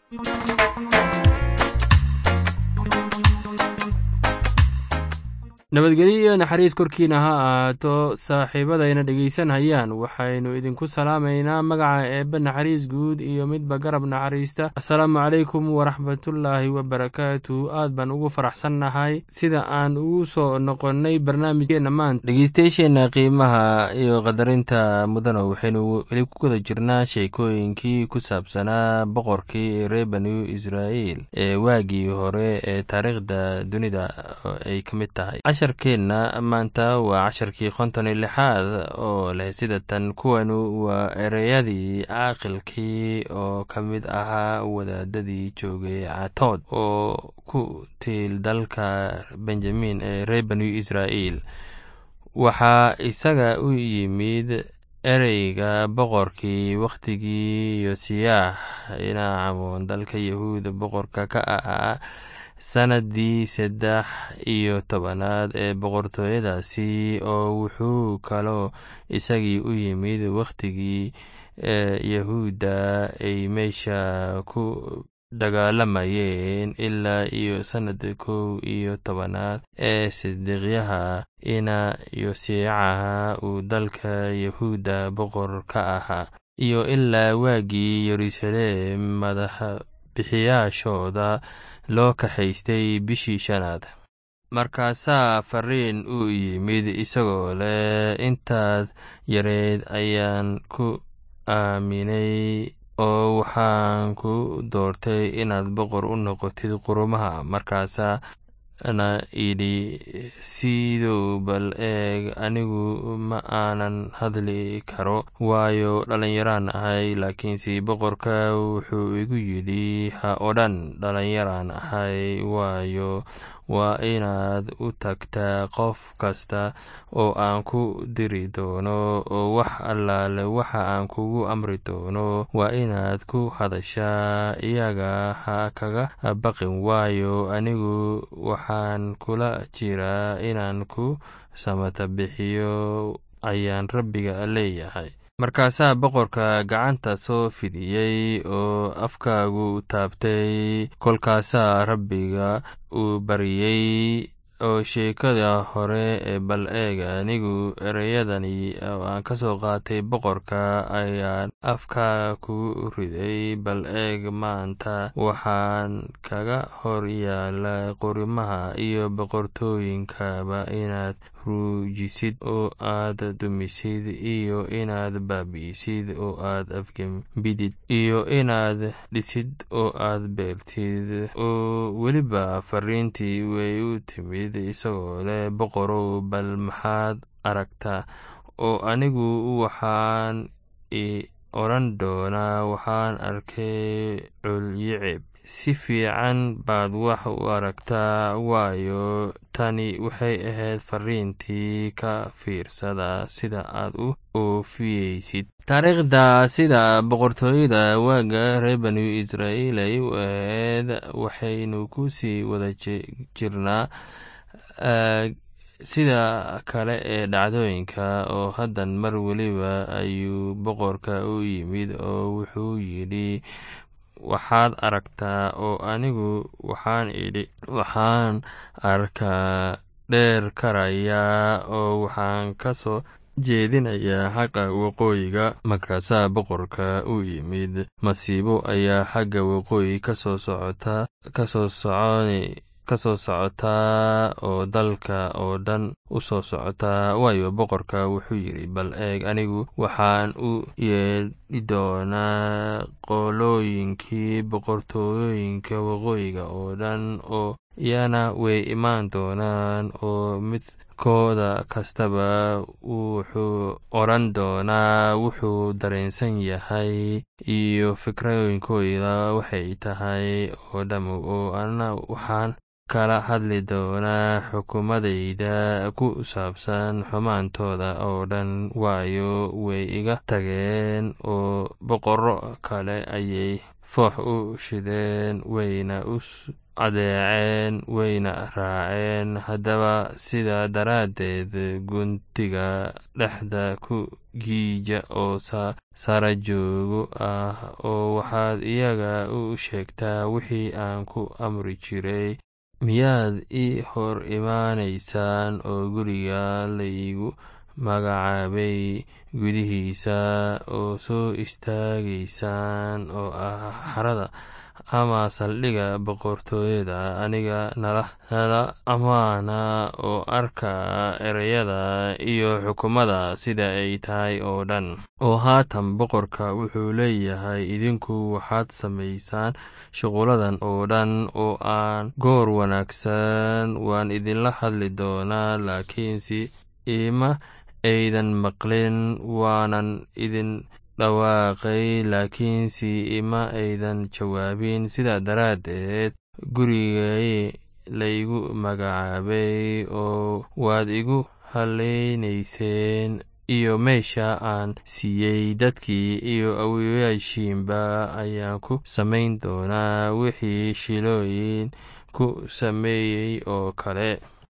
nabadgelyo iyo naxariis korkiina ha ahaato saaxiibadayna dhegaysanhayaan waxaynu idinku salaamaynaa magaca eebbe naxariis guud iyo midba garab naxariista assalaamu calaykum waraxmatullaahi wabarakaatu aad baan ugu faraxsannahay sida aan ugu soo noqonnay barnaamijkeenna maanta dhegeystayaasheenna qiimaha iyo qadarinta mudana waxaynu weli ku guda jirnaa sheekooyinkii ku saabsanaa boqorkii reer banu israa'iil ee waagii hore ee taariikhda dunida ay ka mid tahay casharkeenna maanta waa casharkii konton iyo lixaad oo leh sida tan kuwanu waa ereyadii caaqilkii oo ka mid ahaa wadaadadii joogay catood oo ku tiil dalka benjamin ee reer banu israa'iil waxaa isaga u yimid ereyga boqorkii wakhtigii yosiyaax inaacamoon dalka yahuuda boqorka ka ahaa sannaddii saddex iyo tobanaad ee boqortooyadaasi oo wuxuu kaloo isagii u yimid wakhtigii yahuudda ay meesha ku dagaalamayeen ilaa iyo sannada kow iyo tobanaad ee sidiiqyaha ina yosiicaha uu dalka yahuudda boqor ka ahaa iyo ilaa waagii yeruusaleem madaxa bixiyaashooda loo kaxaystay bishii shanaad markaasaa fariin u yimid isagoo leh intaad yareed ayaan ku aaminay oo waxaan ku doortay inaad boqor u noqotid qurumaha markaasaa na idhi sidow bal eeg anigu ma aanan hadli karo waayo dhallinyaraan ahay laakiinse boqorka wuxuu igu yidhi ha odhan dhallinyaraan ahay waayo waa inaad u tagtaa qof kasta oo aan ku diri doono oo wax allaale waxa aan kugu amri doono waa inaad ku hadashaa iyaga ha kaga baqin waayo anigu waxaan kula jiraa inaan ku samata bixiyo ayaan rabbiga leeyahay markaasaa boqorka gacanta soo fidiyey oo afkaagu taabtay kolkaasaa rabbiga uu baryey oo sheekada hore ee bal eeg anigu ereyadani oo aan ka soo qaatay boqorka ayaan afka ku riday bal eeg maanta waxaan kaga hor yaala qurimaha iyo boqortooyinkaba inaad ruujisid oo aad dumisid iyo inaad baabi'isid oo aad afgembidid iyo inaad dhisid oo aad beertid oo weliba fariintii way u timid isagoo leh boqorow bal maxaad aragtaa oo anigu waxaan i odhan doonaa waxaan arkay culyicib si fiican baad wax u aragtaa waayo tani waxay ahayd fariintii ka fiirsada sida aad u oofiyeysid taariikhda sida boqortooyada waaga reer banu israa'iil ay u ahayd waxaynu ku sii wada jirnaa sida kale ee dhacdooyinka oo haddan mar weliba ayuu boqorka u yimid oo wuxuu yidhi waxaad aragtaa oo anigu waxaan idhi waxaan arkaa dheer karayaa oo waxaan ka soo jeedinayaa xagga waqooyiga markaasaa boqorka u yimid masiibo ayaa xagga waqooyi kasoo socota kasoo socon kasoo socotaa oo dalka oo dhan u soo socotaa waayo boqorka wuxuu yidhi bal eeg anigu waxaan u yeedhi doonaa qolooyinkii boqortooyooyinka waqooyiga oo dhan oo iyana way imaan doonaan oo midkooda kastaba wuxuu odhan doonaa wuxuu dareensan yahay iyo fikrooyinkooda waxay tahay oo dham oo ana waxaan kala hadli doonaa xukuumadayda ku saabsan xumaantooda oo dhan waayo way iga tageen oo boqorro kale ayay foox u shideen wayna u adeeceen wayna raaceen haddaba sidaa daraaddeed guntiga dhexda ku giija oo sara joogo ah oo waxaad iyaga u sheegtaa wixii aan ku amri jiray miyaad ii hor imaanaysaan oo guriga laygu magacaabay gudihiisa oo soo istaagaysaan oo ah xarada ama saldhigga boqortooyada aniga nala ammaana oo arka ereyada iyo xukumada sida ay tahay oo dhan oo haatan boqorka wuxuu leeyahay idinku waxaad samaysaan shuquladan oo dhan oo aan goor wanaagsan waan idinla hadli doonaa laakiinse ima aydan maqlin waanan idin dhawaaqay laakiinse ima aydan jawaabin sidaa daraaddeed gurigay laygu magacaabay oo waad igu hallaynayseen iyo meesha aan siiyey dadkii iyo awowayaashiinba ayaan ku samayn doonaa wixii shilooyin ku sameeyey oo kale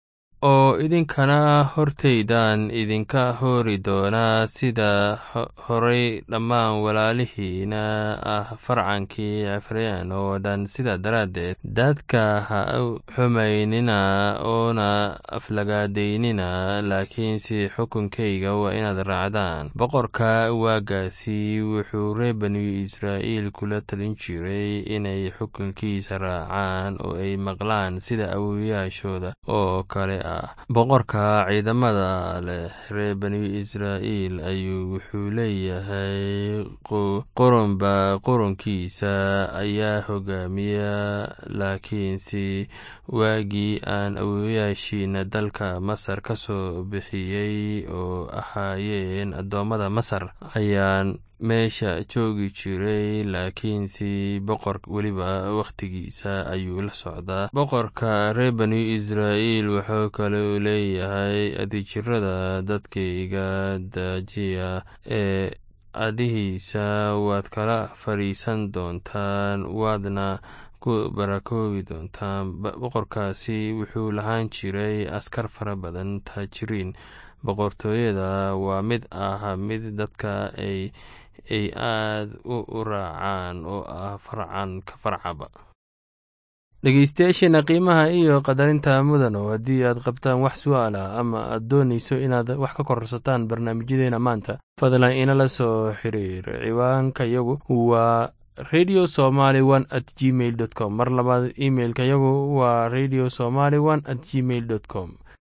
oo idinkana hortaydan idinka hoori doonaa sida horay dhammaan walaalihiina ah farcankii cefreen oo dhan sidaa daraaddeed dadka ha u xumaynina oona aflagaadaynina laakiinse xukunkayga waa inaad raacdaan boqorka waagaasi wuxuu reer banu israa'iil kula talin jiray inay xukunkiisa raacaan oo ay maqlaan sida awowayaashooda oo kale boqorka ciidamada leh reer banu israa'iil ayuu wuxuu leeyahay qurunba qurunkiisa ayaa hogaamiya laakiinse waagii aan awowayaashiina dalka masar ka soo bixiyey oo ahaayeen addoommada masar ayaan meesha joogi jiray laakiinse boqor weliba wakhtigiisa ayuu la socdaa boqorka reer banu israa'iil wuxuu kaleu leeyahay adijirada dadkayga daajiya ee adihiisa waad kala fadhiisan doontaan waadna ku barakoobi doontaan boqorkaasi wuxuu lahaan jiray askar fara badan taajiriin boqortooyada waa mid ah mid dadka ay ay aad u raacaan oo ah farcan ka farcaba dhegeystayaasheena qiimaha iyo qadarinta mudano haddii aad qabtaan wax su-aal ah ama aad doonayso inaad wax ka korsataan barnaamijyadeena maanta fadlan inala soo xiriir ciwaanka yagu waa radio somaly one at gmail dot com mar labaad imailka yagu waa radio somaly one at gmail dot com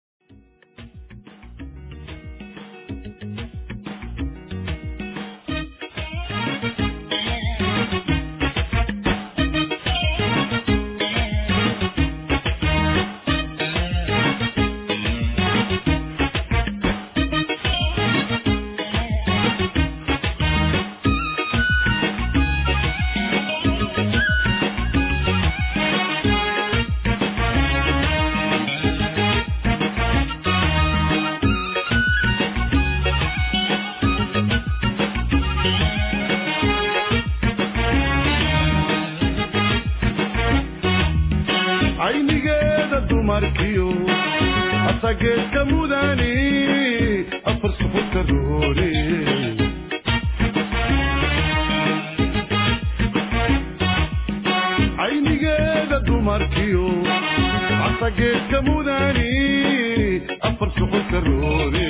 caynigeeda dumarkiyo asageedka mudani afar suxuta roore caynigeeda dumarkiyo asageedka mudani afar suxuta roore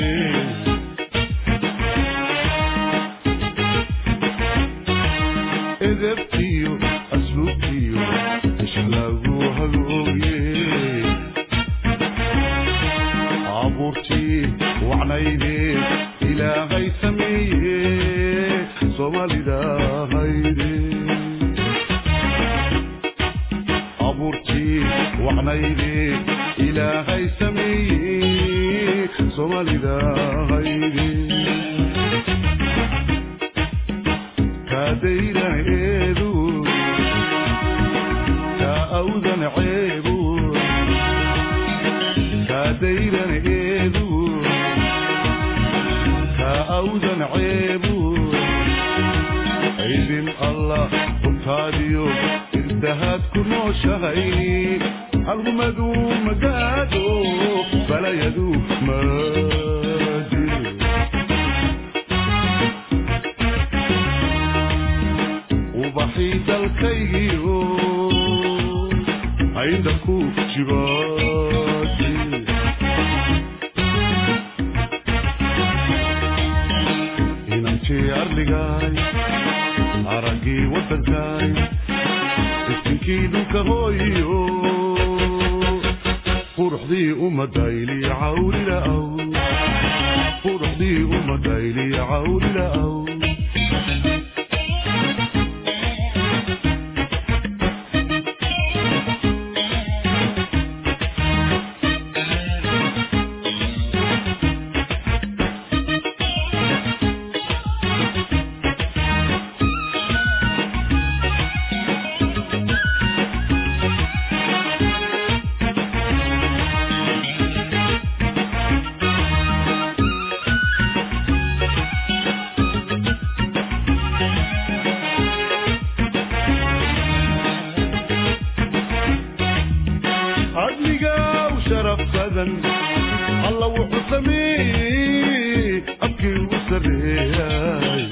edebtiyo asluubtiyo isha lagu hagooye abuurtii wacnayde ilaahay sameeye soomaalida hayde abuurtii wacnayde ilaahay sameeye soomaalida hayde kaadaydan eedu kaa awdan ceebu kaadaydan eedu kaa awdan ceebu idin allah runtaadiyo haddahaad ku nooshahay algumadu magaado balayadu maadi ubaxii dalkaygiyo aynda ku jibaadi inantii arligaay araggii waddankaay istinkii dhulka hooyo quruxdii ummadayli cawlila'aw quruxdii ummadayli cawlila'aw adligaa u sharaf badan alla wuxuu sameeyey abkii ugu sarreeyay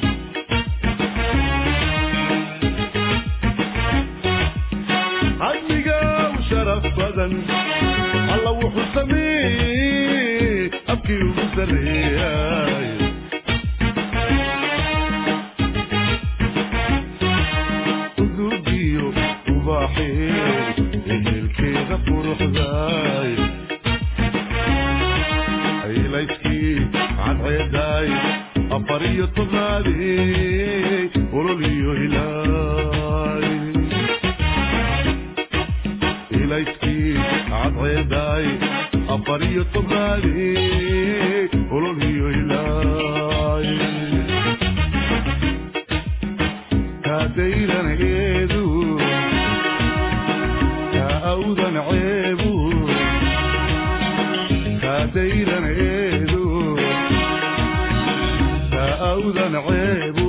adligaa u sharaf badan alla wuxuu sameeyey abkii ugu sarreeyay udugiyo ubaaxee ehelkeeda quruxdaay aylayskii cadceedaay afar iyo tobnaadee olol iyo hilaay ilayskii cadceedaay afar iyo tobnaadee olol iyo hilaay kaadayran eedu kaawdan ceebu kaadayran eedu kaawdan ceebu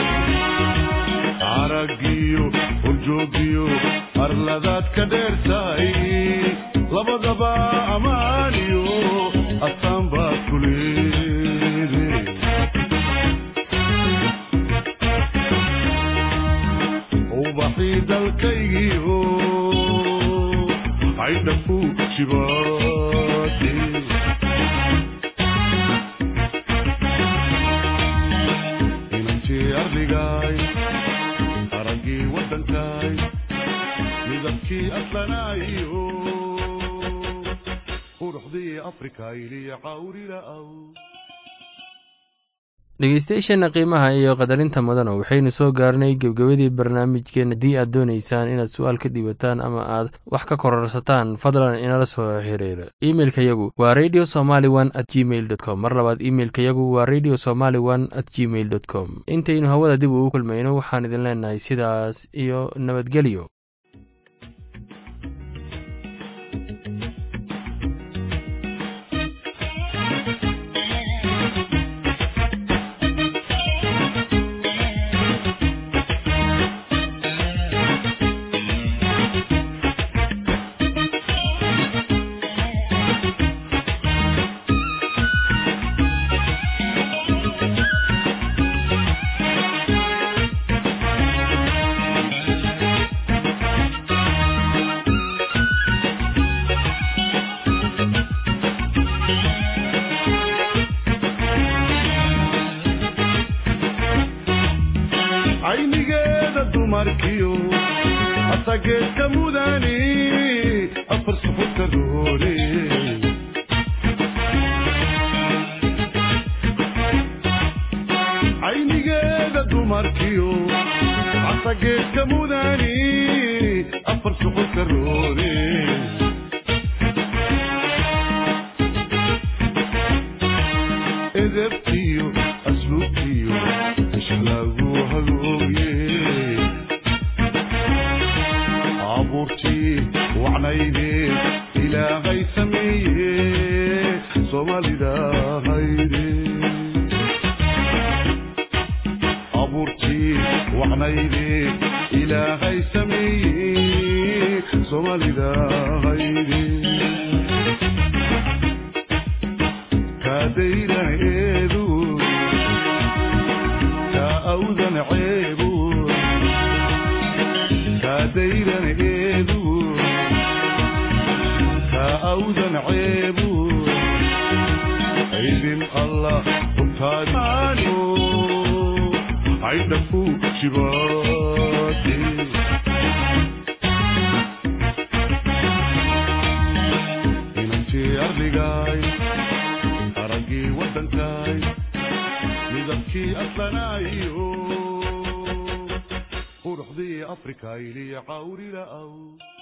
aragiyo horjoogiyo arladaad ka dheertahay labadaba amaaniyo astaan baad ku leede ubaxii dalkaygiyo caydha ku jibaade inantii arligaay araggii waddankaay midabkii aslanaayo quruxdii afrikayli cawrila'aw dhegeystayaasheenna qiimaha iyo qadarinta mudana waxaynu soo gaarnay gebgebadii barnaamijkeen haddii aad doonaysaan inaad su-aal ka dhiibataan ama aad wax ka kororsataan fadlan inala soo xiriira imeilka yagu waa radio somaly one at gmail dot com mar labaad imeilka yagu waa radio somaly one at gmail dot com intaynu hawada dib ugu kulmayno waxaan idin leenahay sidaas iyo nabadgelyo aynigeeda dumarkiyo asageedka mudani afar suxubta doore aynigeeda dumarkiyo asageedka mudani afar suxubta roore edebtiyo asluubtiyo ishlagu hagooye abuurtii wacnayde ilaahay sameeye soomaalida hayde abuurtii wacnayde ilaahay sameeye soomaalida hayde kaadayran eedu kaa awdan ceebu kaadayran eedu kaa awdan ceebu idin allah hubtaadiano caydhaku jibaate inantii ardigaay araggii waddankaay midabkii aslanaayo quruxdii afrikaayliya cawrila'aw